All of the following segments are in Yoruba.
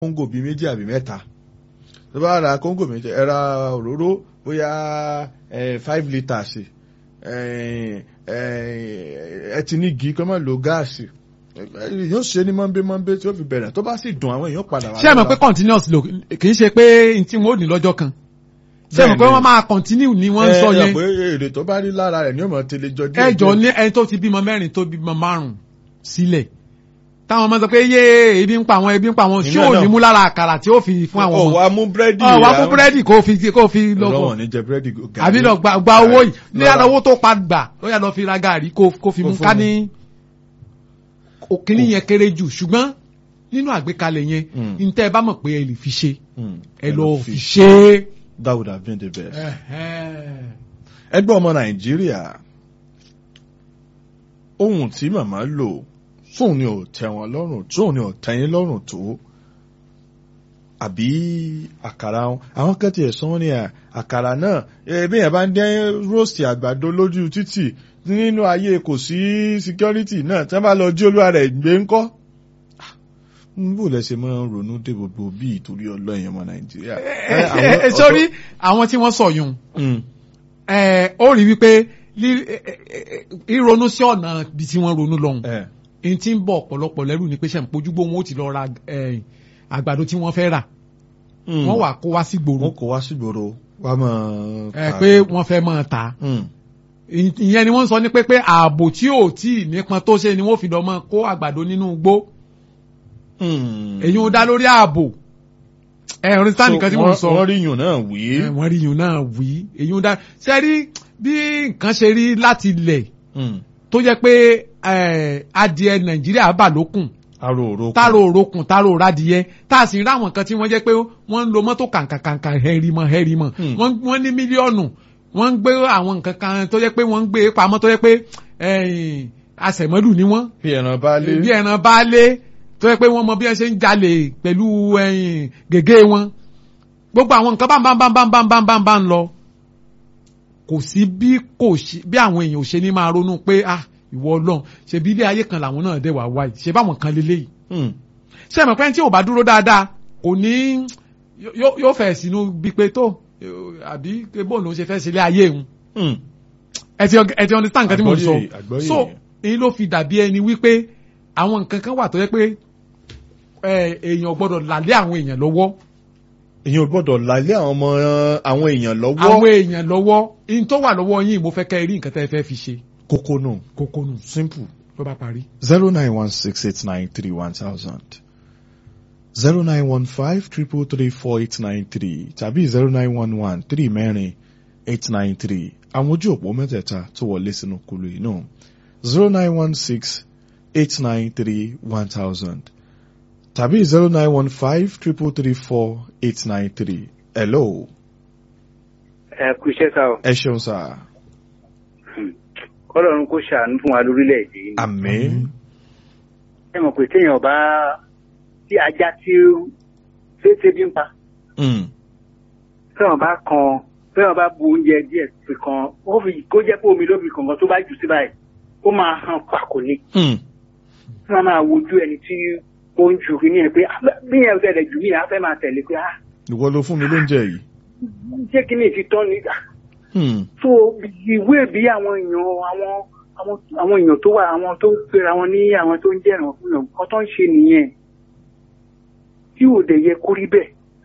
kóńgò bíi méjì àbí mẹ́ta tó bá ra kóńgò méjì ẹ ra òróró bóyá five litres ẹ ti ní igi kọ́ mọ́ lo gáàsì yóò ṣe ní mọ́nbé mọ́nbé tí ó fi bẹ̀rẹ̀ tó bá sì dùn àwọn èèyàn padà wá. ṣé ẹ mọ̀ pé continuous lo kì í ṣe pé n tí wọ́n ò ní lọ́jọ́ kan ṣé ẹ mọ̀ pé wọ́n máa continue ni wọ́n ń sọ yẹn. ẹ pé èrè tó bá rí lára rẹ̀ ni ó mọ̀ tẹ́lẹ̀ jọ díẹ̀. ẹ jọ ní ẹni tó ti bímọ mẹ́rin tó bímọ márùn-ún sílẹ̀ táwọn ọmọ sọ pé yé ebi ń pa àwọn ebi ń pa àwọn ṣé ò ní mú lára àkàrà tí ó fi fún àwọn ọmọ. ọ̀wá mú búrẹ́dì ọ̀wá mú búrẹ́dì kó fi kó fi lọ́kọ̀. ọlọ́wọ̀n ní jẹ búrẹ́dì gàrí. àbí lọ gba owó yìí ní yàrá owó tó pa gbà ó yà lọ fi ra gàrí kó fi mú ká ní òkìní yẹn kéré jù ṣùgbọ́n nínú àgbékalẹ̀ yẹn ntẹ́ ẹ bá mọ̀ pé ẹ lè fi ṣe ẹ lọ fi ṣe é. that would have been the best. ẹgbẹ́ ọmọ nàìjíríà ohun tí màmá lò tóun ni ò tẹ́ wọn lọ́rùn tóun ni ò tẹ́yìn lọ́rùn tó àbí àkàrà wọn àwọn kan tiẹ̀ sọ wọ́n ní àkàrà náà ẹbí yẹn bá ń dẹ́ róòsì àgbàdo lójú títì nínú ayé kò sí security náà tí wọ́n bá lọ jí olúwa rẹ̀ gbé ńkọ́ bó lẹ ṣe máa ń ronú dé gbogbo bí ìtorí ọlọ́yin ọmọ nàìjíríà. sórí àwọn tí wọ́n sọ yùn ó rí wípé ríronú sí ọ̀nà bí tí wọ́n ronú lọ́hùn n tí ń bọ̀ ọ̀pọ̀lọpọ̀ lẹ́rù ni pé ṣe ń pojúgbó wọn ó ti lọ ra àgbàdo tí wọ́n fẹ́ rà wọ́n wà kó wá sí gbòòrò. wọ́n kó wá sí gbòòrò wá máa ta. ẹ pé wọ́n fẹ́ máa ta. ìyẹn ni wọ́n sọ ní pé pé ààbò tí ò tí ì nípọn tó ṣe ni wọ́n fi lọ máa kó àgbàdo nínú igbó. èyí ń dá lórí ààbò. ẹ orin sáà nìkan tí wọ́n sọ. wọ́n rí yùn náà wí. wọ́n rí yùn náà wí. èyí ń dá sẹ́rí bí nǹkan ṣe rí láti ilẹ̀ tó jẹ́ pé adìẹ nàìjíríà bà lókun taro òrokùn taro òrokùn taro òradìyẹ tá a sì ń ráwọn kan tí wọ́n jẹ́ pé wọ́n ń lo mọ́tò kàǹkàǹkà hẹ́rìmọ̀ hẹ́rìmọ̀ wọ́n ní mílíọ̀nù wọ́n ń gbé àwọn nǹkan kan tó jẹ́ pé wọ́n ń gbé pamọ́ tó jẹ́ pé àṣẹmọ́lù ni wọ́n. bí ẹran baálé. bí ẹran baálé tó jẹ́ pé wọ́n mọ bí wọ́n ṣe ń jalè pẹ̀lú gègé wọn gbogbo àwọn nǹkan bámbámbámbámbámbámbá ń lọ kò sí bí kò sí bí àwọn èèyàn ò ṣe ní máa ronú pé ah ìwọ ọlọ́run ṣe bí ilé ayé kan làwọn náà dẹ̀ wá wáyé ṣe báwọn kan lélẹ́yìí. ṣé ẹ̀mọ̀ pé tí ò bá dúró dáadáa kò ní yóò fẹ̀ sínú bí pé tó àbí bóun ló ń ṣe fẹ́ sílé ayé òun. ẹ ti ẹ ti understand nǹkan tí mo sọ so èyí ló fi dàbí ẹni wípé àwọn nǹkan kan wà tó yẹ pé èèyàn gbọ́dọ̀ làlẹ́ àwọn èèyàn lọ́wọ́ èèyàn gbọ́dọ̀ lálẹ́ àwọn ọmọ àwọn èèyàn lọ́wọ́. àwọn èèyàn lọ́wọ́ in tó wà lọ́wọ́ yín mo fẹ́ kẹ́ ẹ rí nǹkan tẹ́ ẹ fẹ́ fi ṣe kókó nù. kókó nù simple. ló bá parí. zero nine one six eight nine three one thousand zero nine one five triple three four eight nine three tàbí zero nine one one three mẹ́rin eight nine three àwọn ojú òpó mẹ́tẹ̀ẹ̀ta tó wọlé sínú kulu yìí náà zero nine one six eight nine three one thousand tàbí zero nine one five triple three four eight nine three hello. ẹ kú iṣẹ́ sá o. ẹ ṣeun sáà kọlọ́run kó ṣàánú fún wa lórílẹ̀‐èdè yìí. àmín. ẹ mọ̀ pé téèyàn bá tí ajá tí ṣéṣe bí ń pa. téèyàn bá kan téèyàn bá bu oúnjẹ díẹ̀ fi kan ó fi kó jẹ́ pé omi ló fi kànkan tó bá jù sí báyìí ó máa hàn pàkó ni. wọ́n máa wojú ẹni tí ó ń ju kíní ẹ̀ pé bí yẹn tẹ̀lé jù mí à fẹ́ máa tẹ̀lé pé. ìwọ ló fún mi lóúnjẹ yìí. ṣé kíní ti tán ni so ìwé bí àwọn èèyàn àwọn àwọn àwọn èèyàn tó wà àwọn tó ń pera wọn ní àwọn tó ń jẹràn fún yàn nǹkan tó ń ṣe nìyẹn tí ò dẹ̀ yẹ kó rí bẹ́ẹ̀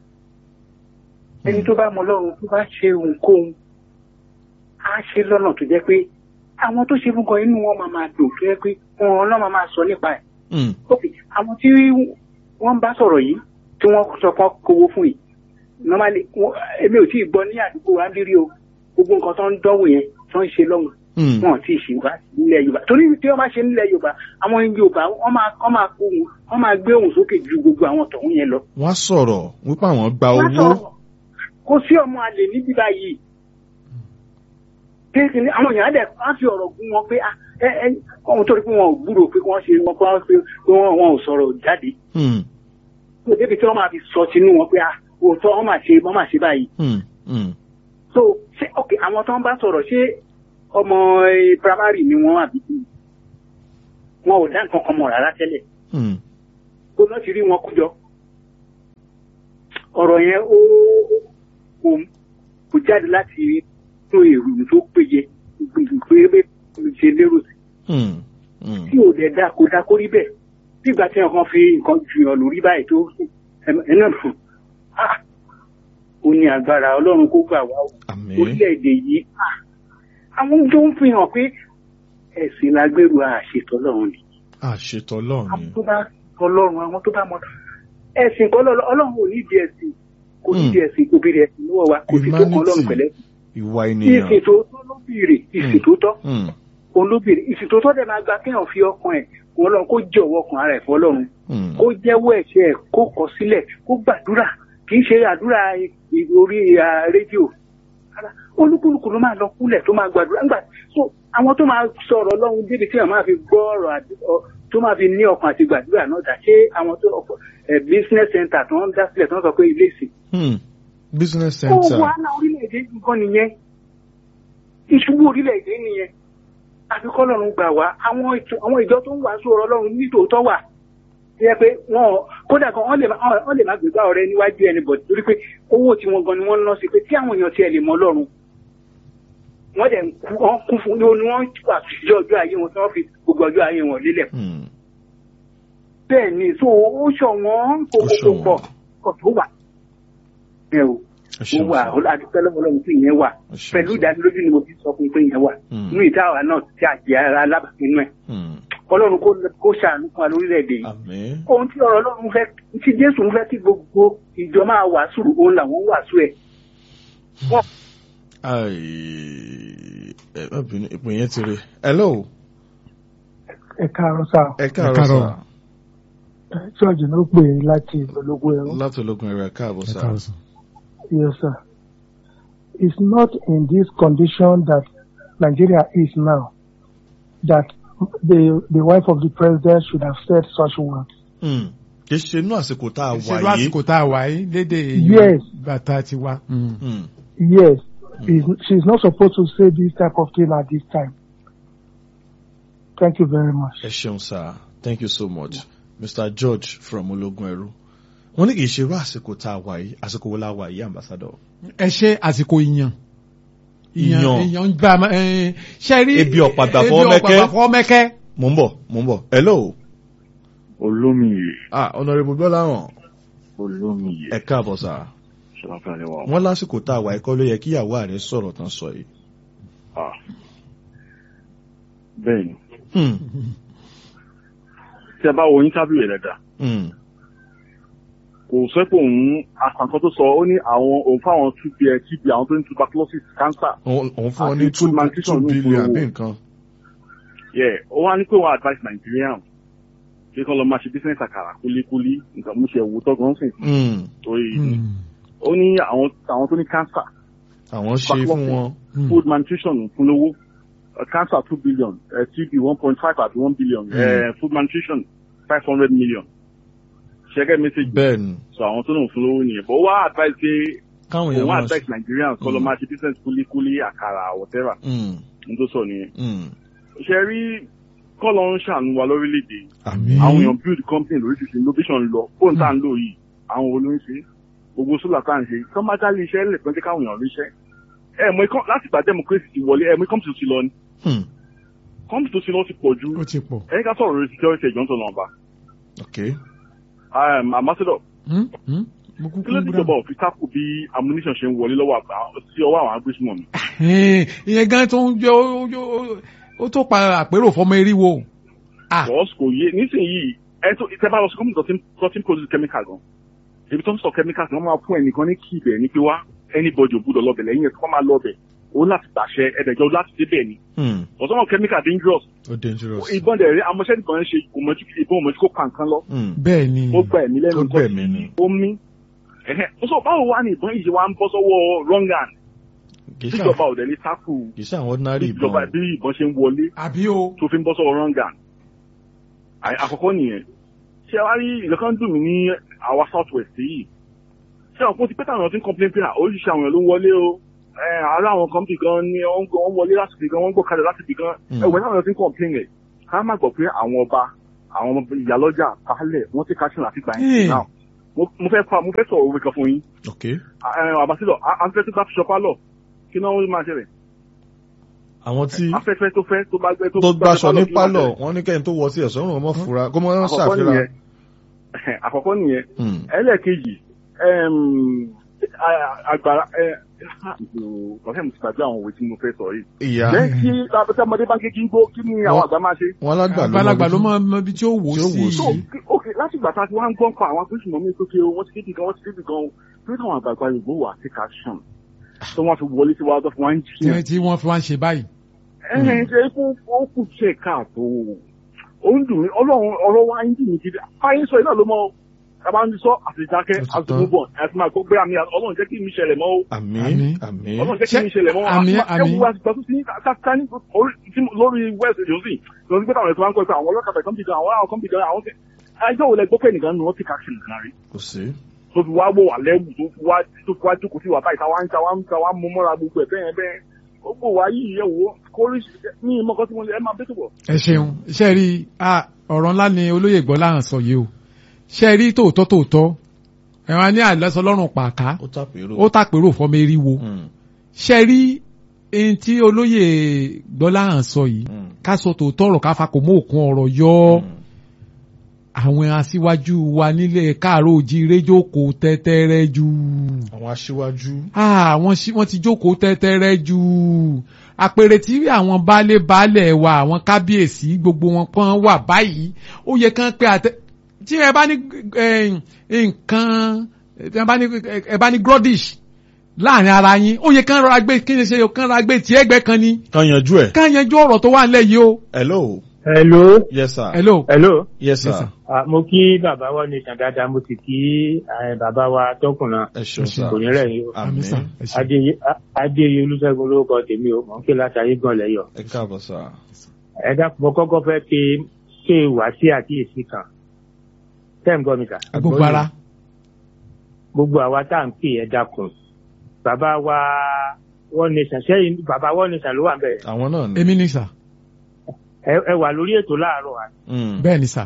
ẹni tó bá mọ lọ́run tó bá ṣe ohunkóhun á ṣe lọ́nà tó jẹ́ pé àwọn tó ṣe fún kan inú wọn máa máa dùn tó jẹ́ pé wọn náà máa máa sọ nípa ẹ̀ ok àwọn tí wọ́n bá sọ̀rọ̀ yìí tí wọ́n sọ fún kówó fún yìí normally èmi ò tí ì gbọ́ ní àdúgbò wa ń bí rí o gbogbo nǹkan tó ń dánwò yẹn tó ń ṣe lọ́hùn wọn ò tí ì ṣe wá nílẹ̀ yorùbá torí tí wọ́n bá ṣe nílẹ̀ yorùbá àwọn yorùbá wọ́n máa wọ́n máa kó wọn wọ́n máa gbé ohùn sókè ju gbogbo àwọn tọ̀hún yẹn lọ. wọ́n sọ̀rọ̀ wípé àwọn gba owó. kò sí ọmọ àlè níbí báyìí kéèkì ní àwọn èèyàn á dẹ̀ á fi ọ̀rọ̀ gún wọn pé ẹ ẹ ọ̀hún torí pé wọn ò gbúrò pé wọ́n ṣe wọn pé wọn ò sọ̀rọ̀ jáde. débi tí wọ́n máa fi sọ sínú wọn pé òótọ́ wọ́n máa ṣe wọ́n máa ṣe báyìí so ṣé ok àwọn tó ń bá sọ̀rọ̀ ṣé ọmọ primary ni wọ́n àbí wọn ò dá nǹkan kan mọ̀ rárá tẹ́lẹ̀ kó náà ti rí wọn kójọ ọ̀rọ̀ yẹn ó kò kò jáde láti inú èrò tó péye pé ṣe lérò sí Hmm. Hmm. tí ò dẹ̀ dá kó dá kó rí bẹ́ẹ̀ nígbà tí wọn fi nǹkan ju ọ lórí báyìí tó ẹ náà fún ah ó ní agbára ọlọ́run kó gbà wá o Àmín. orílẹ̀-èdè yìí ah àwọn tó ń fi hàn pé ẹ̀sìn lágbèrú àṣetọ́ ọlọ́run ni Àṣetọ̀ Ọlọ́run àwọn ni. tó bá ọlọ́run àwọn tó bá mọ ẹ̀sìn kọ́ lọ́lọ́ ọlọ́run ò nídìí ẹ̀sìn kò nídìí ẹ̀sìn kò béèrè ẹ̀sìn lọ́wọ́ wa kò sì tó kọ́ ọlọ́run pẹ̀lẹ́ Ìwà ènìyàn. ìsìn tó tọ́ ló béèrè ìsìn tó tọ́ Hmm. òun ló béèrè ìsìn tó tọ́ dẹ̀ máa gba kéèyàn fi ọkàn ẹ̀ kó ọlọ́run kó jọ̀wọ́ ọkàn ara ẹ̀ fún ọlọ́run Hmm. kó jẹ́wọ́ ẹ̀ṣẹ̀ ẹ̀ kó kọ sílẹ̀ kó gbàdúrà kì í ṣe àdúrà ì- orí ah, rédíò Rárá, olúkúlùkù ló máa lọ kúlẹ̀ tó máa gbàdúrà ńgbà so àwọn tó máa sọ̀rọ̀ ọlọ́run débi tí wọ́n máa fi gbọ́ ọ̀rọ̀ àdú- ọ- tó máa fi ní ọkàn àti gbàdúrà náà dà ṣé àwọn tó ọ̀pọ̀ ẹ̀ business center tó ń dá sílẹ̀ tó ń sọ pé ilé ìsìn Hmm. Business ó center. wàhálà orílẹ̀-èdè nǹkan nìyẹn ìṣubú orílẹ̀-èdè nìyẹn àfi kọ́lọ́run gbà wá àwọn ìtò- àwọn ìjọ tó ń wàásù ọ̀rọ̀ ọlọ́run nítòótọ́ wà yẹ pé wọn kódà kan wọ́n lè má wọ́n lè má gbégbá ọ̀rẹ́ níwájú ẹni bọ̀ torí pé owó tí wọ́n gan ni wọ́n ń ná sí pé tí àwọn èèyàn tiẹ̀ lè mọ ọlọ́run wọ́n dẹ̀ ń kú- wọ́n kún fún ní wọ́n wà sí ọjọ́ ayé wọn tí wọ́n fi gbogbo ọjọ́ ayé wọn lélẹ̀ Hmm. bẹ́ẹ̀ ni so ó ṣọ̀wọ́n kò Ó kò ṣọ̀wọ́n. pọ̀ kò tó wà ẹ o Ẹ ó ṣeun wà sir. adúpẹ́ lọ́wọ́ ọlọ́run pé ìyẹn wà Ẹ ṣeun pẹ̀lú sir. ìdánilójú ni mo fi sọ fún pé ìyẹn wà Hmm. inú ìdáwà náà ti àjẹ́ ara alábàápinú ẹ̀ Hmm. ọlọ́run kó kó ṣàánú fún wa lórílẹ̀‐èdè yìí Àmín. ohun tí ọ̀rọ̀ ọlọ́run fẹ́ tí jésù ń fẹ́ kí gbogbo ìjọ máa wàásù òun làwọn ń wàásù ẹ̀ wọ́n Ai. Ẹ má bínú ìpín yẹn ti rí. Hello. ẹ káàárọ̀ sá Ẹ káàárọ̀ káàárọ̀. sà. ṣọ́ọ̀jì ló pè é láti ológun ẹ̀rọ Láti ológun ẹ̀rọ káàbọ̀ ẹ sà. káàárọ̀ sà. yes sir it's not in this condition that Nigeria is now that the the wife of the president should have said such words Hmm. Kì í ṣe inú àsìkò tá a wà ìṣèlú yìí. àsìkò tá a wà yìí lédè Yes. bàtà ti wá. Hmm. Hmm. yes He's- she's not supposed to say this type of thing at this time thank you very much. Ẹ ṣeun sà. Thank you so much. Mr. George from ológun ẹ̀rú. Wọ́n ní kì í ṣe irú àsìkò tá a wà yìí. Àsìkò wo la wà yìí, ambassador? ẹ ṣe àsìkò ìyàn. Ìyàn. ìyàn ń bá ẹ ṣe rí. Ebi ọ̀pàgbà ebi fọwọ́ mẹ́kẹ́. ọ̀pàgbà fọwọ́ mẹ́kẹ́. Mò ń bọ̀, mò ń bọ̀. Hello. olómìye Ah, Honourable Gbọ́láhàn. olómìye Ẹ káàbọ̀ sà. ṣọlá lẹwà Wọ́n lásìkò tá a wà yìí kọ́ ló yẹ kí ìyàwó ààrẹ sọ̀rọ̀ tán sọ yìí. ah bẹ́ẹ̀ ni Hmm. tí a bá wo interview yẹn dáadáa Hmm. kò sọ pé òun àkànkọ́ tó sọ ó ní àwọn òun fáwọn tb tb àwọn tó ní tuberculosis cancer Òun òun fún ọ ní Àti two food malnutrition two ló ń billion polówó. àbí nǹkan. yeah ó wá ní pé wọ́n advice Nigerian pé kọ́ lọ máa ṣe business àkàrà kúlíkúlí nǹkan mú ṣe wò tọ́gàn sìn Hmm. torí Hmm. ó ní àwọn àwọn tó ní cancer Àwọn ṣe fún wọn. Hmm. food malnutrition fún lówó uh, cancer two billion uh, tb one point five àti one billion Mm. uh, food malnutrition five hundred million ṣẹ́gẹ́ message Bẹ́ẹ̀ ni. so àwọn tó náà fún lówó nìyẹn but ó wá advice pé Káwọn èèyàn òun máa advice Nigerians kọ́ lọ Mm. máa ṣe business kúlíkúlí àkàrà whatever Hmm. n tó sọ nìyẹn Hmm. ṣe rí kọ́ lọ ń ṣàánú wa lórílẹ̀‐èdè Àmín. àwọn èèyàn build company lóríṣiríṣi innovation lọ fóònù tá à ń lò yìí àwọn olóyún gbogbo sólà tá à ń ṣe kọ́ máa dá ilé iṣẹ́ lẹ̀ pẹ́ jẹ́ káwọn èèyàn ríṣẹ́ ẹ̀ mọ ikọ́ láti gbà democracy ti wọlé ẹ̀ mọ ikọ́ ti lọ ni Hmm. kọ́mpì tó ti lọ ti pọ̀ ju ó ti pọ̀. ẹ̀yìn ká sọ̀rọ̀ lórí security ẹ̀jọ̀ ń tọ̀nà ọba Okay. ambassador Hmm? Hmm? mo kúkú kí ló dé gbúdọ̀. ìjọba òfin tákù bí ammunition ṣe ń wọlé lọ́wọ́ àgbà sí ọwọ́ àwọn agbésùmọ̀ mi. Ẹ̀hìn, ìyẹn gan tó ń jẹ́ ó- ó- ó tó pa àpérò fọmọ eriwo. Ah. bọ́ọ̀sì kò yé nísìnyìí ẹ tó ìtẹ́ bá lọ sí kọ́mpì tó ti ń produce chemical gan ibi tó ń sọ chemical wọ́n máa fún ẹnìkan ní kí ibẹ̀ ní pé wá anybody ò gbúdọ̀ lọ́bẹ̀ lẹ́yìn ẹ̀ tó kọ́ máa lọ́bẹ̀ òun láti gbàṣẹ ẹ̀dẹ̀jọ́ láti débẹ̀ ni Hmm. ọ̀sán chemical dangerous Ó dangerous. ìbọn dẹ̀ rí amọ̀ṣẹ́ nìkan ṣe ìbọn òmòjú kó pa nǹkan lọ Hmm. bẹ́ẹ̀ ni. ó gba ẹ̀mí lẹ́nu Ó nǹkan gbẹ̀mí ni. ó mí ẹ̀hẹ́ ó sọ báwo wá ní ìbọn yìí ṣe wá ń bọ́ sọ́wọ́ wrong hand Kì í ṣe tíjọba ò dẹ̀ ní tákù kì í ṣe àwọn ordinary bí ìjọba ìbọn. bí ìbọn ṣe ń wọlé àbí o. tó fi ń bọ́ sọ́wọ́ wrong hand Àì- àkọ́kọ́ nìyẹn ṣé wá rí nǹkan kan dùn mí ní àwa south west yìí ṣé àwọn kò ti pẹ́ táwọn èèyàn ti ń complain pé oríṣiríṣi àwọn èèyàn ló ń wọlé o ẹ àárọ̀ àwọn kan bì gan ni wọ́n ń gbọ́- wọ́n wọlé láti bì gan wọ́n ń gbọ́ kalẹ̀ láti bì gan Mm. ẹ̀wọ̀n táwọn èèyàn ti ń complain rẹ̀ ká má gbọ́ pé àwọn ọba àwọn ìyálọ́jà baálẹ̀ wọ́n ti ká sínú àti gbà Hey. yẹn náà mo mo fẹ́ fa mo fẹ́ sọ̀rọ̀ òwe kan fún yín ok àbásílọ̀ afẹ́fẹ́ tó bá fi ṣọpá lọ kí náà ó máa ṣẹlẹ̀ àwọn tí afẹ́fẹ́ tó fẹ́ tó bá gbẹ tó gbaṣọ ní kí ló máa pálọ̀ ṣẹlẹ̀? wọ́n ní kẹ́yìn tó wọ sí ẹ̀sọ́ òrùn ọmọ fura kó mọ́ àkọ́kọ́ ṣàfihàn nìyẹn àkọ́kọ́ nìyẹn Hmm. ẹlẹ́ẹ̀kejì àgbàrá ọ̀sẹ̀ mo ti gbàgbé àwọn òwe tí mo fẹ́ sọ yìí. ìyá jẹ́ kí abẹ́tẹ́ ọmọdé bá gé kí n gbó kí ni àwọn àgbà máa ṣe. wọn alágbà àgbàlagbà ló mọ mọ mọ ibi tí ó wò tí ó wò sí so ok láti ìgbà tá a ti wá ń gbọ́n pa àwọn agbésùnmọ̀ mi sókè o wọ́n ti kéde gan wọ́n ti kéde gan o pé káwọn àgbààgbà Yorùbá wà take action tó wọ́n fi wọlé sí wa tó fi wá ń tí jiyàn. tí wọ́n fi wá ń ṣe báyìí. ẹ̀hìn ṣe é fún ó kù ṣe káàtó ó ń dùn mí ọlọ́run ọ̀rọ̀ wa ń dùn mí gidi fáyín sọ iná ló mọ tàbá ń sọ àtìjákẹ́ Ó ti àti tán. gbogbo ẹ̀ ti máa gbọ́ pé àmì ọlọ́run jẹ́ kí mi ṣẹlẹ̀ mọ́ o àmì Àmín. àmì ọlọ́run jẹ́ kí mi ṣẹlẹ̀ mọ́ o Àmín, Àti- àmín. ẹ̀wù wa ti gbà tó sí ká ní orí- tí- lórí west josi lọ sí pé táwọn ẹ̀sọ́ wa ń kọ́ ẹ̀ pé àwọn ọlọ́kadà kan bì gan àwọn àwọn kan bì gan àwọn kẹ ẹjọ́ wo lẹ gbọ́ pé nìkan ni wọ́n ti ká sí nìkan rí kò sí tó fi wá wò wà lẹ́wù tó fi wá tó fi wá jókòó sí wà báyìí táwa ń táwa ń táwa ń mú mọ́ra gbogbo ẹ̀ bẹ́ẹ̀ bẹ́ẹ̀ gbogbo wa yìí yẹ wò kórì ní ìmọ̀kọ́ tí mo lè ẹ máa bẹ́ẹ̀ tó bọ̀. ẹ ṣeun ṣe rí ah, ọ̀rọ̀ ńlá ni olóyè gbọ́ láhàn sọ yìí o ṣe rí tòótọ́ tòótọ́ ẹ̀wọ̀n ní àlọ́sọ lọ́rùn pàká ó tàpérò ó tàpérò fọmọ eriwo Hmm. ṣe rí ẹni tí olóyè gbọ́ láhàn sọ yìí Hmm. ká sọ tòótọ́ ọ̀rọ̀ ká fakò mọ́ òkun ọ̀rọ̀ yọ Hmm. àwọn aṣíwájú wa nílẹ̀ káàró òjíire jókòó tẹ́tẹ́rẹ́ jù àwọn aṣíwájú ah wọ́n ṣí- wọ́n ti jókòó tẹ́tẹ́rẹ́ jù àpèrè tí àwọn baálé baálẹ̀ wa àwọn kábíyèsí gbogbo wọn pọ́n wà báyìí ó yẹ kán pé àtẹ tí ẹ bá ní eh, nǹkan tí ẹ bá ní ẹ bá ní grodish láàrin ara yín ó yẹ kán rọra gbé kí ni ṣe kán rọra gbé tí ẹgbẹ́ kan ni kan yanjú ẹ̀ kán yanjú ọ̀rọ̀ tó wà nílẹ̀ yìí o. hello hello yes sir hello. hello yes sir Yes, sir. Ah, mo kí bàbá wa ní ìtàn dáadáa mo sì kí eh, bàbá wa tọkùnrin ẹ ṣeun sir kò ní rẹ̀ yín o àmì sà ẹ ṣé. adéyé adéyé olùṣègùn lórúkọ tèmi o mò ń ké láti ayé gan lẹ́yọ̀ ẹ káàbọ̀ sir ẹ dákun mo kọ́kọ́ fẹ́ pe ṣe wá sí àkíyèsí kan tẹ́ ń gbọ́ mi kà gbogbo ara gbogbo àwa tá à ń pè ẹ dákun bàbá wa wọ́n ní sàn sẹ́yìn bàbá wọ́n ní sàn ló wà ń bẹ̀ àwọn náà ni èmi ni sà ẹ ẹ wà lórí ètò láàárọ̀ wa Hmm. bẹ́ẹ̀ ni sà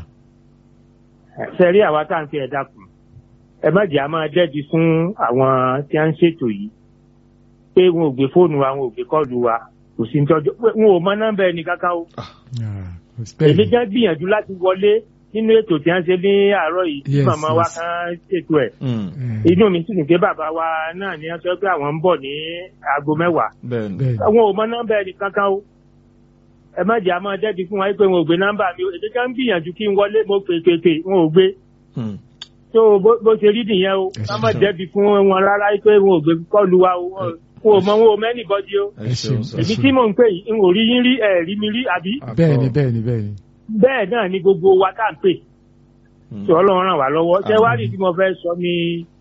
sẹ́rí àwa tá à ń pè ẹ dákun ẹ má jẹ́ a máa dẹ́bi fún àwọn tí a ń ṣètò yìí pé wọn ò gbé fóònù wa wọn ò gbé kọ́ọ̀lù wa kò sí ní tọ́jú pé wọn ò mọ nọ́mbà ẹni kankan o èmi jẹ́ gbìyànjú láti wọlé nínú ètò tí a ń ṣe ní àárọ̀ yìí tí Yes, màmá wa yes. kan ṣètò ẹ̀ Hmm. inú mi sì dùn pé bàbá wa náà ní wọ́n sọ pé àwọn ń bọ̀ ní aago mẹ́wàá bẹ́ẹ̀ ni bẹ́ẹ̀ ni àwọn ò mọ nọ́mbà ẹni kankan o ẹ má jẹ́ àmọ́ dẹ́bi fún wa pé wọn ò gbé nọ́mbà mi o èdè kan ń gbìyànjú kí n wọlé mo pè pè pè wọn ò gbé Hmm. tó bó bó ṣe rí nìyẹn o Ẹ ká ṣe má sọ. dẹ́bi fún wọn rárá pé wọn ò gbé kọ́ọ̀lù wa o wọn wọn ò mọ wọn ò mẹ́nì bọ́dí o ẹ ṣeun sir èmi tí mò ń pè yìí n ò rí yín rí ẹ̀ rí mi rí àbí bẹ́ẹ̀ ni bẹ́ẹ̀ ni bẹ́ẹ̀ ni. bẹ́ẹ̀ náà ni gbogbo wa tá à ń pè Hmm. tí ọlọ́run ràn wá lọ́wọ́ ṣé wá rí tí mo fẹ́ sọ ni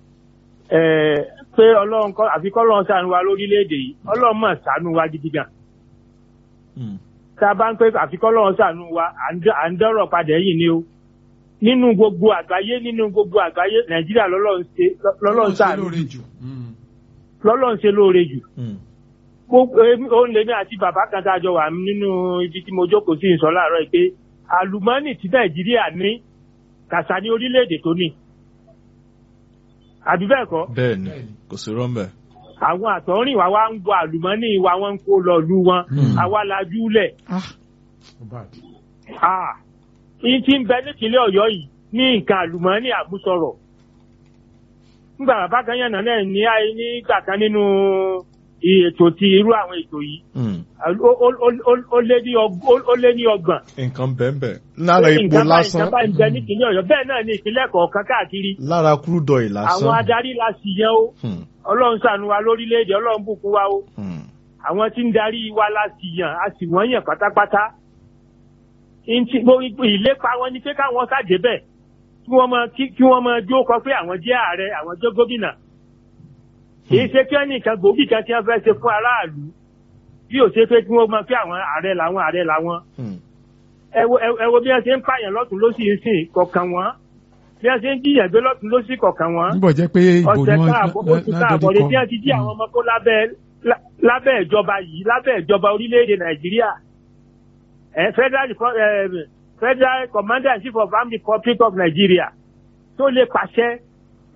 ẹ, pé ọlọ́run kọ́ àfi kọ́ ọlọ́run ṣàánú wa lórílẹ̀‐èdè yìí ọlọ́run mọ̀ ṣàánú wa gidi gan Hmm. tá a bá ń pè àfi kọ́ ọlọ́run ṣàánú wa à ń dẹ- à ń dọ́rọ̀ padà yìí ni o nínú gbogbo àgbáyé nínú gbogbo àgbáyé nàìjíríà lọ́lọ́run ṣe lọ́lọ́run ṣàánú jù. lọ́lọ́run ṣe lóore jù Hmm. gbogbo èmi- òun lèmi àti bàbá kan tá a jọ wà nínú ibi tí mo jókòó sí ìsọ láàárọ̀ yìí pé àlùmọ́ọ́nì tí nàìjíríà ní kàṣà ní orílẹ̀-èdè tó ní àbí bẹ́ẹ̀ kọ́ bẹ́ẹ̀ ni kò sí rọ́mbẹ̀ àwọn àtọ̀rìn wa wá ń gbọ́ àlùmọ́ọ́nì wa wọ́n ń kó lọ lú wọn Hmm. àwa la júlẹ̀ ah Ah, ìyí tí ń bẹ nípínlẹ̀ ọ̀yọ́ yìí ní nǹkan àlùmọ́ọ́nì àmúsọ̀rọ̀ nígbà bàbá kan yànnà náà ní àyè nígbà kan nínú ètò ti irú àwọn ètò yìí Hmm. ó- ó- ó- ó- ó lé ní ọg- ó- ó lé ní ọgbọ̀n nǹkan bẹ́ẹ̀ bẹ́ẹ̀ lára epo nǹkan báyìí lásán nǹkan báyìí ń bẹ nípínlẹ̀ ọ̀yọ́ bẹ́ẹ̀ náà ní ìpínlẹ̀ kọ̀ọ̀kan káàkiri lára crude oil àwọn lásán adarí la sì yẹn o Hmm. ọlọ́run ṣàánú wa lórílẹ̀‐èdè ọlọ́run bùkún wa o Hmm. àwọn tí ń darí wa la sì yàn a sì wọ́n yàn pátápátá Ntí- gbogbo ìlépa wọn ni pé káwọn ṣàdé bẹ́ẹ̀ kí wọ́n máa kí kí wọ́n máa dúró kọ pé àwọn jẹ́ ààrẹ àwọn jẹ́ gómìnà kì í ṣe kí wọ́n ní nǹkan gbòógì kan tí wọ́n fẹ́ ṣe fún aráàlú bí ò ṣe pé kí wọ́n máa pé àwọn ààrẹ làwọn ààrẹ làwọn Hmm. ẹ wo ẹ wo bí wọ́n ṣe ń pààyàn lọ́tún lọ́sì ń sìn kọ̀ọ̀kan wọn bí wọ́n ṣe ń jíyàn gbé lọ́tún lọ́sì kọ̀ọ̀kan wọn níbọ̀ jẹ́ pé ìbò ni ọ̀sẹ̀ wọ́n káàbọ̀ oṣù káàbọ̀ lè tí wọ́n ti jí àwọn ọmọ kó lábẹ́ lá- lábẹ́ ìjọba yìí lábẹ́ ìjọba orílẹ̀-èdè nàìjíríà ẹ federal Repo- eh, federal commander in chief of armed republic of nigeria tó lè pàṣẹ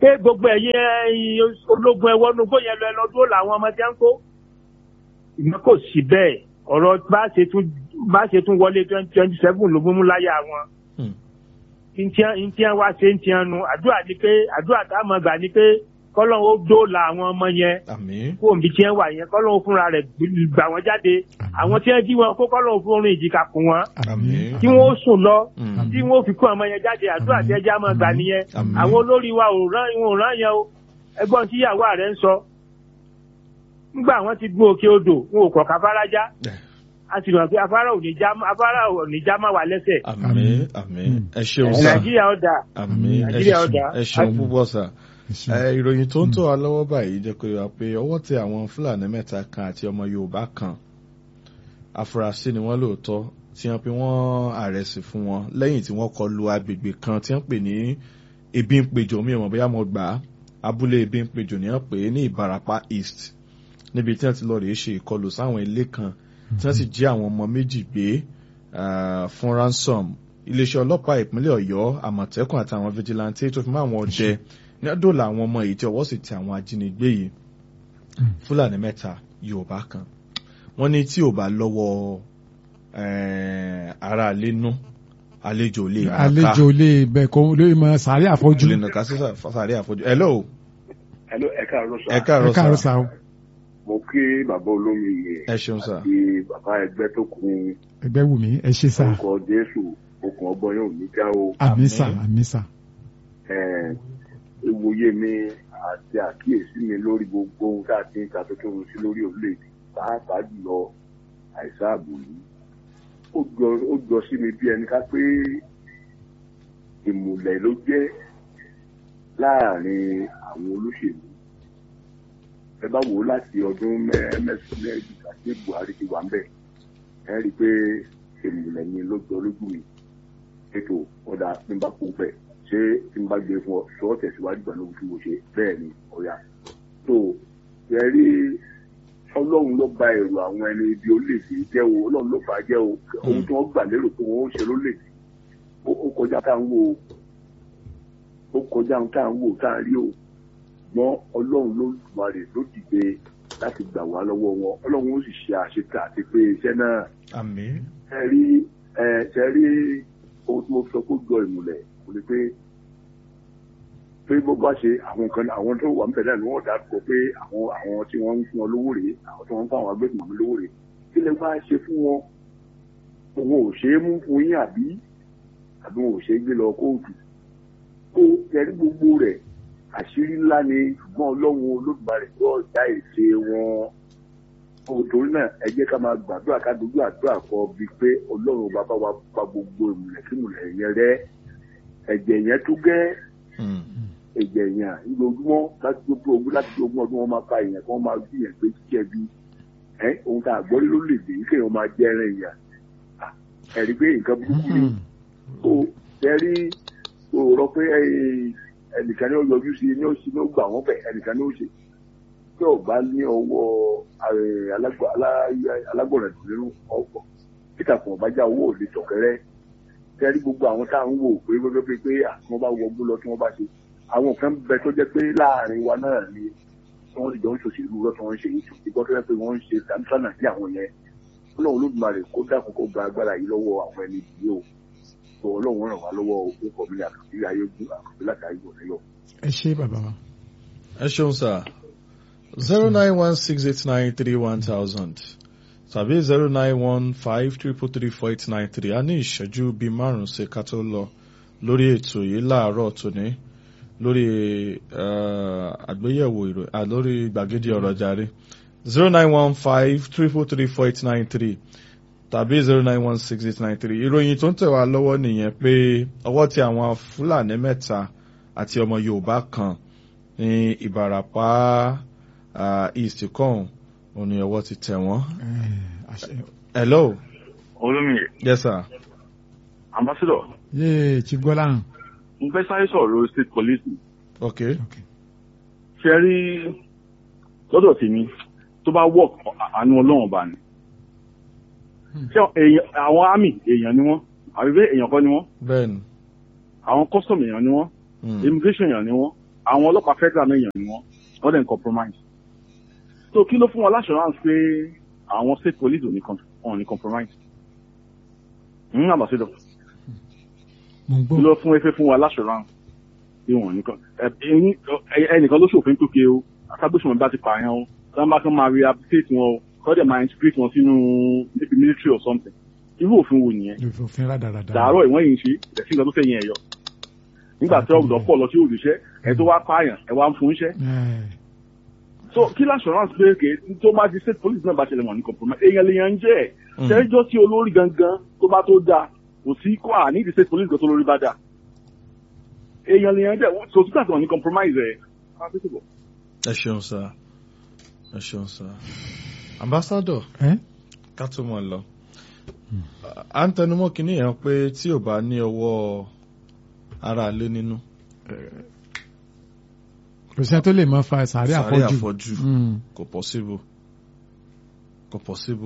pé gbogbo ẹ̀yin ẹ̀yin ológun ẹ̀wọ́ nugbó yẹn lọ ẹlọ́dún ó làwọn ọmọ tí wọ́n ń kó. ìmọ̀ kò sí bẹ́ẹ̀ ọ̀rọ̀ bá ṣe tún bá ṣe tún wọlé twenty twenty seven ló mú láyà wọn. Hmm. ntiẹn wá ṣe ntiẹn nu àdúrà ni pé àdúrà tá a mọ̀ gbà ni pé kọ́lọ́n ó dóòlà àwọn ọmọ yẹn àmín kó òǹbí tiẹ̀ wà yẹn kọ́lọ́n ó fúnra rẹ̀ gbà wọ́n jáde àwọn tí wọ́n jí wọn kó kọ́lọ́n ó fún orin ìjìká kún wọn àmín tí wọ́n ó sùn lọ Hmm. tí wọ́n ó fi kó ọmọ yẹn jáde àdúrà tí ẹja máa gbà nìyẹn Àmín. àwọn olórí wa ò rán wọn ò rán yẹn o ẹgbọ́n tí ìyàwó rẹ̀ ń sọ nígbà wọn ti gún òkè odò wọn ò kọ̀ káfárá já Eh. a sì mọ̀ pé afárá ò ní já afárá ò ní já má wà lẹ́sẹ̀ àmín àmín ẹ ṣeun sá nàìjíríà ó dáa àmín ẹ Nàìjíríà ṣeun- ọ̀dà. ẹ ṣeun púpọ̀ sá. ẹ ṣeun. Ẹ, ìròyìn tó ń tò wá lọ́wọ́ báyìí jẹ́ pé wá pé ọwọ́ tẹ àwọn fúlàní mẹ́ta kan àti ọmọ yorùbá kan afurasí ni wọ́n lóòótọ́ tí wọ́n pe wọ́n àrẹ̀sì fún wọn lẹ́yìn tí wọ́n kọlu agbègbè kan tí wọ́n pè ní ebi ń pejò mi ò mọ̀ bóyá mo gbà á abúlé ebi ń pejò ni wọ́n pè é ní ìbarapá east níbi tí wọ́n ti lọ rèé ṣe ìkọlù sáwọn ilé kan tí wọ́n sì jí àwọn ọmọ méjì gbé ah, fún ransom iléeṣẹ́ ọlọ́pàá ìpínlẹ̀ ọ̀yọ́ àmọ̀tẹ́kùn àtàwọn vigilante tó fi mọ́ àwọn ọdẹ ní ọdún làwọn ọmọ yìí tí ọwọ́ sì ti àwọn ajínigbé yìí fúlàní mẹ́ta yorùbá kan wọ́n ní tí ò bá lọ́wọ́ eh, ara àlénú àlejò lè nàka àlejò lè bẹ̀ kó lè mọ sàárẹ̀ àfọ́jú lè nàka sí sàárẹ̀ àfojú hello Hello, ẹ káàárọ̀ sà. ẹ ẹ káàárọ̀ káàárọ̀ sá sá o Mo kí bàbá olómi yẹn ẹ ṣeun sá àti bàbá ẹgbẹ́ tó kún ẹgbẹ́ wù mí ẹ ṣe sá orúkọ Jésù okùn ọgbọ́n yóò ní já o. àmì sá Àmín. àmì sá Ẹ̀, Ìwòye mi àti àkíyèsí mi lórí gbogbo ohun tá a ti ń ta tó tó ń sí lórí orílẹ̀-èdè pàápàá jùlọ àìsàn ààbò yìí. Ó jọ ó jọ sí mi bí ẹni ká pé ìmùlẹ̀ ló jẹ́ láàrin àwọn olóṣèlú ẹ bá wò ó láti ọdún mẹ́sàn-án mẹ́rin àti Buhari ti wà ń bẹ̀ ẹ rí i pé ìmùlẹ̀ ni ló jọ lójú mi ètò ọ̀dà tí n bá kó bẹ̀ ṣé tí n bá gbé fún ọ sọ ọ́ tẹ̀síwájú pẹ̀lú ohun tí mo ṣe bẹ́ẹ̀ ni ọ̀yà tó ẹ rí ọlọ́run ló ba èrò àwọn ẹni ibi orílẹ̀-èdè jẹ́ o ọlọ́run ló bá jẹ́ o ohun tí wọ́n gbà lérò pé wọ́n ó ṣe lórílẹ̀-èdè ó ó kọjá tá à ń wò ó ó kọjá ohun tá à ń wò tá à ń rí o ṣùgbọ́n ọlọ́run ló wà rè ló dìde láti gbà wá lọ́wọ́ wọn ọlọ́run ó sì ṣe àṣetà àti pé iṣẹ́ náà àmín ẹ rí ẹ ṣe rí ohun tí mo sọ kó jọ ìmùlẹ̀ kò ní pé pé bó bá ṣe àwọn kan àwọn tó wà níbẹ̀ náà ni wọ́n dárúkọ pé àwọn àwọn tí wọ́n ń fún wọn lówó rèé àwọn tí wọ́n ń fún àwọn agbésùnmọ̀ mi lówó rèé kí lè wá ṣe fún wọn òun ò ṣe é mú fún yín àbí àbí wọn ò ṣe é gbé lọ kóòtù kó ẹrí gbogbo rẹ̀ àṣírí ńlá ni ṣùgbọ́n ọlọ́run olódùmarè yóò dá ète wọn nítorí náà ẹ jẹ́ ká máa gbàdúrà ká dojú àdúrà kọ bíi pé ọlọ́run bàbá wa pa gbogbo ìmùlẹ̀ kí ìmùlẹ̀ yẹn rẹ́ ẹ̀jẹ̀ yẹn tó gẹ́ Hmm. ẹ̀jẹ̀ yẹn lójúmọ́ láti gbogbo ogún láti gbogbo ọdún wọn máa pa èèyàn kí wọ́n máa bí yẹn pé kíkẹ́ bí ẹ ohun tá a gbọ́ rí lórílẹ̀‐èdè yìí kéèyàn máa jẹ́ ẹran èèyàn Ah, ẹ̀rí pé nǹkan burúkú ni ó ẹ̀rí ó rọ pé ẹ, ẹnìkan ní ó yọjú sí ní ó sì ní ó gbà wọ́n bẹ̀ ẹnìkan ní ó ṣe tí ò bá ní ọwọ́ eh, alágbọ̀- alá- alágbọ̀nrẹ̀ nínú ọ̀pọ̀ peter fún ọ̀bájá owó òde tọ̀kẹ́rẹ́ tẹ́rí gbogbo àwọn tá à ń wò pé gbogbo pé pé àti wọ́n bá wọgbó lọ tí wọ́n bá ṣe àwọn kan bẹ tó jẹ́ pé láàrin wa náà ni wọ́n sì jọ ń ṣòṣèlú lọ tí wọ́n ń ṣe yìí ṣùgbọ́n tó jẹ́ pé wọ́n ń ṣe dáńtánà sí àwọn yẹn ọlọ́run olódùmarè kó dákun kó gba agbára yìí lọ́wọ́ àwọn ẹni yìí o tó ọlọ́run ràn wá lọ́wọ́ ó kọ̀ mí àkàbí ayé gún àkàbí látàrí ìwọ̀n lọ. ẹ ṣe bàbá wa. ẹ ṣeun sá zero nine one six eight nine three one thousand tàbí zero nine one five triple three four eight nine three a ní ìṣẹ́jú bíi márùn-ún sí ká tó lọ lórí ètò yìí láàárọ̀ tòní lórí eh, àgbéyẹ̀wò ìròyìn à, lórí gbàgede ọ̀rọ̀ jàre zero nine one five triple three four eight nine three tàbí zero nine one six eight nine three ìròyìn tó ń tẹ̀ wá lọ́wọ́ nìyẹn pé ọwọ́ tí àwọn fúlàní mẹ́ta àti ọmọ yorùbá kan ní ìbàràpá ah, east kan òun ni ọwọ́ ti tẹ̀ wọ́n. Eh, àṣẹ- hello olómi yes sir ambassador yéé chief gbọ́láhàn. n fẹ́ sáré sọ̀rọ̀ state police okay ṣe rí lọ́dọ̀ tèmi tó bá work àánú ọlọ́run ọba ni ṣé èèyàn- àwọn army èèyàn ni wọ́n àbí bẹ́ẹ̀ èèyàn kọ́ ni wọ́n bẹ́ẹ̀ni àwọn custom èèyàn ni wọ́n mm. immigration èèyàn ni wọ́n àwọn ọlọ́pàá federal náà yàn ni wọ́n wọ́n dẹ̀ ń compromise so kí ló fún wọn l'assurance pé àwọn state police ò ní com- wọn ò ní compromise ń àbàṣẹ́dọ̀ mo ń kí gbọ́. ló fún efe fún wa l'assurance pé wọn ò ní com ẹ- ẹyin- ẹ- ẹnìkan ló ṣòfin tó ké o akágbésùnmọ̀ bá ti pààyàn o sábà máa kàn máa rehabilitate wọn o kọ́ dẹ̀ máa integrate wọn sínú maybe military or something irú òfin wo nìyẹn òfin rádaràda. dàárọ̀ ìwọ̀n yìí ń ṣe ẹ̀sìn nǹkan tó fẹ̀yìn ẹ̀yọ nígbà tí ọ̀gbọ̀n pọ̀ lọ sí òṣìṣẹ́ ẹ̀ tó wá pààyàn ẹ̀ wá ń fún iṣẹ́ Ẹ, so kí l'assurance pé kè tó bá di state police náà bá ṣẹlẹ̀ wọ̀n ní compromise èèyàn lèèyàn ń jẹ́ ẹ̀ ṣẹ́jọ́ tí olórí gangan tó bá tó dáa kò sí kó à ní di state police gan tó lórí bá dáa èèyàn lèèyàn jẹ́ kò sí gbàgbọ́ ní compromise ẹ̀ ẹ ṣeun sá ẹ ṣeun sá ambassador ẹ? ká tó mọ̀ lọ à ń tẹnumọ́ kínní yẹn pé tí ò bá ní ọwọ́ ara lé nínú kò sí ẹni tó lè máa fa sàárẹ̀ sàárẹ̀ àfọ́jù. àfọ́jù Mm. kò possible kò possible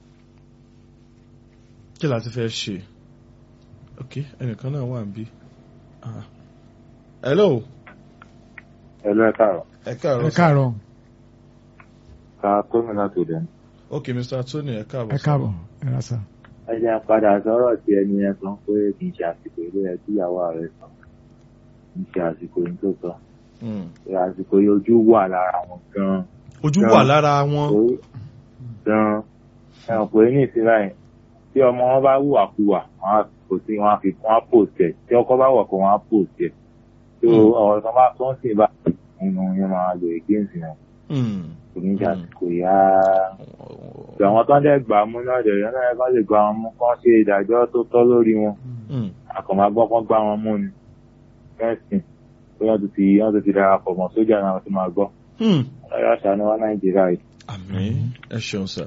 kí la ti fẹ́ ṣe ok ẹnìkan náà wà níbí Ah. hello ẹ lọ ẹ káàárọ̀ ẹ ẹ káàárọ̀ sir. káàárọ̀ ká gómìnà tó dẹ̀ ok mr tony ẹ káàbọ̀ ẹ sir. káàbọ̀ ẹ ra sà. ẹ jẹ́ padà sọ̀rọ̀ tí ẹni yẹn sọ pé kì í ṣe àsìkò ilé ẹ tíyàwó rẹ̀ sọ kì í ṣe àsìkò yìí tó sọ Mm. pé àsìkò yìí ojú wà lára wọn gan-an ojú Gan. wà lára wọn Ó- gan-an ẹ hàn pé ní ìsinmi yẹn tí ọmọ wọn bá hùwàkuwà wọn á kò sí wọn á fi wọn á post ẹ tí ọkọ bá wọ̀ kó wọn á post ẹ tó Mm. ọ̀rọ̀ kan bá tó ń sìn bá nínú yẹn máa lò against wọn Mm. kò ní ṣe Mm. àsìkò yìí rárá. Ìgbà àwọn tó ń dẹ̀ gbà mú náà dẹ̀ yẹn náà kán lè gbà wọn mú kán ṣe ìdájọ́ tó tọ́ lórí wọn. Mm. Àkànmá gbọ́ kán gbá wọn mú ni. Fẹ́ǹsì pé wọ́n ti fi wọ́n ti fi darapọ̀ mọ́ sójà náà ti máa gbọ́. Mm. Ọlọ́yà ṣàánú wá Nàìjíríà yìí. àmín ẹ ṣeun sá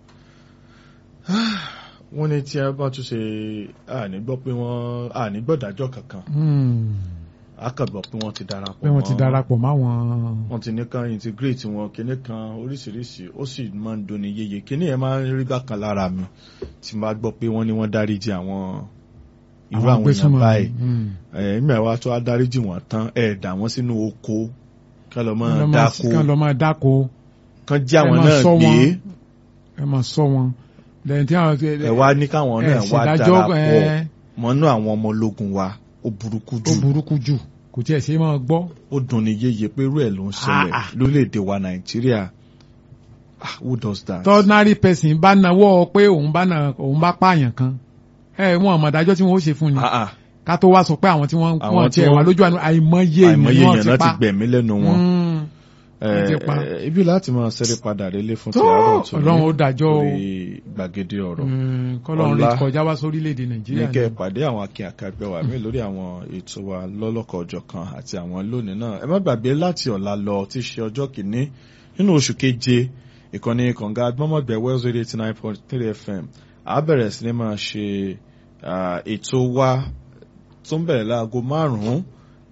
wọ́n ní tí a bá tún ṣe àní gbọ́ pé wọ́n àní gbọ́dájọ́ kankan Mm. a kàn gbọ́ pé wọ́n ti darapọ̀ pé wọ́n ti mọ́- darapọ̀ máwọn. wọ́n ti ní kan integrate wọn kíní kan oríṣiríṣi ó sì máa ń doni yeye kíní yẹn máa ń rí bákan lára mi tí n bá gbọ́ pé wọ́n ní wọ́n dáríjì àwọn irú àwọn èèyàn agbésùnmọ̀. báyìí Mm. ẹ̀ẹ́mẹ̀ wa tó á dáríjì wọ́n tán ẹ̀ dà wọ́n sínú oko kán lọ́ Kán máa lọ máa- dáko kán lọ máa dáko kán jí àwọn ẹ máa náà ṣọ́ gbé wọn. ẹ máa sọ wọn lẹ́yìn tí àwọn. ẹ wá ní káwọn náà wá ṣèdájọ́, darapọ̀ ẹ, mọ́nú àwọn ọmọ ológun wa ó burúkú ó jù burúkú jù kò tiẹ̀ ṣe é máa gbọ́. ó dunni yéye pé irú ẹ̀ ló ń ṣẹlẹ̀ Ah, ah. lórílẹ̀‐èdè wa nàìjíríà Ah, who does that. ordinary person bá nawọ́ pé òun bá na òun bá pààyàn kan ẹ wọn àmọ̀dájọ́ tí wọ́n ó ṣe fún ni Ah, ah. ká tó wá sọ pé àwọn tí wọ́n Àwọn wọ́n tí tiẹ̀ wà wọ́n- lójú àná àìmọye èèyàn àìmọye ni wọ́n èèyàn ti láti pa. gbẹ̀mí lẹ́nu wọn. Mm. wọ́n ti pa. Eh, ibi láti máa ṣẹ́rí padà rélé fún Tó, tìyàrá ọ̀tún Ọlọ́run ó dájọ́ o. lórí gbàgede ọ̀rọ̀. Mm, kọ́lọ́run rí Ọlá. kọjá wá sórílẹ̀-èdè ní nàìjíríà kẹ́ ẹ ni. pàdé àwọn akin àkàgbẹ́ wa mí lórí àwọn ètò wa lọ́lọ́kọ̀ ọjọ́ kan àti àwọn lónìí náà ẹ má gbàgbé láti ọ̀la lọ tí í ṣe ọjọ́ kìíní nínú oṣù keje ìkànnì kànga agbọ́mọ̀gbẹ́ wells radio eighty nine point three fm a bẹ̀rẹ̀ sí ni máa ṣe ah, ètò wa tó ń bẹ̀rẹ̀ láago márùn-ún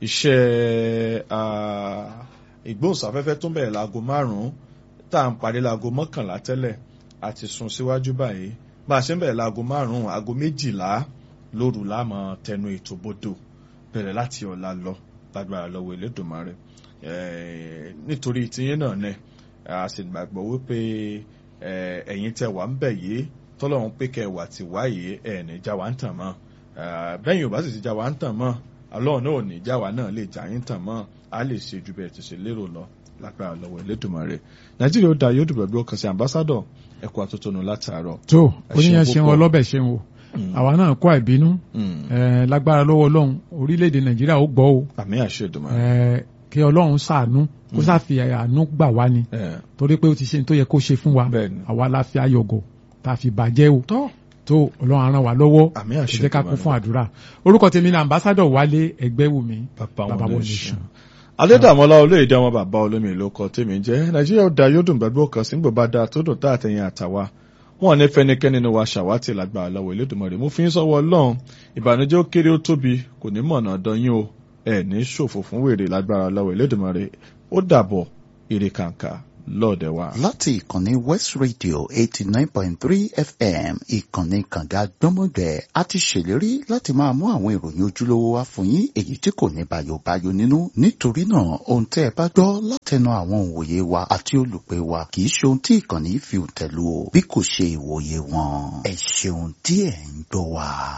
iṣẹ́ ah, ìgbóhùnsáfẹ́fẹ́ tó ń bẹ̀rẹ̀ láago márùn-ún tá à ń parí láago mọ́kànlá tẹ́lẹ̀ àti sún síwájú báyìí bá a ṣe ń bẹ̀rẹ̀ láago márùn-ún aago méjìlá lóru láàmú tẹnu ètò bodò bẹ̀rẹ̀ láti ọ̀la lọ lágbára lọ́wọ́ Elédùmarè Eh, nítorí tiyín náà nẹ a sì gbàgbọ́ wípé eh, ẹ̀yin tẹ wà ń bẹ̀ yìí tọ́lọ́run pé kẹ wà tí wá yìí ẹ̀ ní já wa ń tàn mọ́ Eh, bẹ́yìn ò bá sì ti já wa ń tàn mọ́ ọlọ́run náà ò ní já wa náà lè já yín tàn mọ́ a lè ṣe ju bẹ́ẹ̀ ti ṣe lérò lọ lágbára lọ́wọ́ Elédùmarè Nàìjíríà ó da yóò dùbọ̀ bí ó kàn sí ambassadọ̀ ẹ̀kọ́ àtótónu látàárọ̀ tó Ẹ oníyàn ṣeun ṣeun púpọ̀. ọlọ́bẹ̀ ṣeun o àwa náà kó àìbínú Mm. ẹ, lágbára lọ́wọ́ ọlọ́run orílẹ̀-èdè nàìjíríà ó gbọ́ o àmì àṣẹ Èdùmàrè. ẹ, kí ọlọ́run ṣàánú kó sáfi àánú gbà wá ni Eh, torí pé ó ti ṣe ní tó yẹ kó ṣe fún wa Bẹ́ẹ̀ni. àwa la fi ayọ̀gọ̀ tá a fi bàjẹ́ o tọ́ tó ọlọ́run á ràn wá lọ́wọ́ àmì ẹ àṣẹ jẹ́ ká kún Èdùmàrè. fún àdúrà orúkọ tèmi ni ambassadọ̀ wálé ẹgbẹ́wùmí bàbá Bàbá wọn wọn lè nation. ṣan. adédàmọ́lá olóyèdè ọmọ bàbá olómi ló kọ tèmi jẹ́ nàìjíríà ó da yóò dùn gbàgbọ́ kan sí gbogbo dáa tó dùn tá àtẹ̀yìn àtàwa wọn ní fẹnikẹ́ni nínú wa ṣàwátì lágbára lọ́wọ́ Elédùmarè mú fi ń sọ́wọ́ ọlọ́run ìbànújẹ́ ó kéré ó tóbi kò ní mọ̀nà ọ̀dọ́ yín o ẹ̀ ní ṣòfò fún wèrè lágbára lọ́wọ́ Elédùmarè ó dàbọ̀ èrè kàǹkà lọ́ọ̀dẹ̀ wa. láti ìkànnì west radio eighty nine point three fm ìkànnì kànga gbọ́mọgbẹ́ a ti ṣèlérí láti máa mú àwọn ìròyìn ojúlówó wá fún yín èyí tí kò ní bayobayo nínú nítorí náà ohun tẹ́ ẹ bá gbọ́ látẹnu àwọn òǹwòye wa àti olùpẹ̀ wa kì í ṣe ohun tí ìkànnì fi òǹtẹ̀ lù o bí kò ṣe ìwòye wọn ẹ ṣeun tí ẹ ń gbọ́ wa.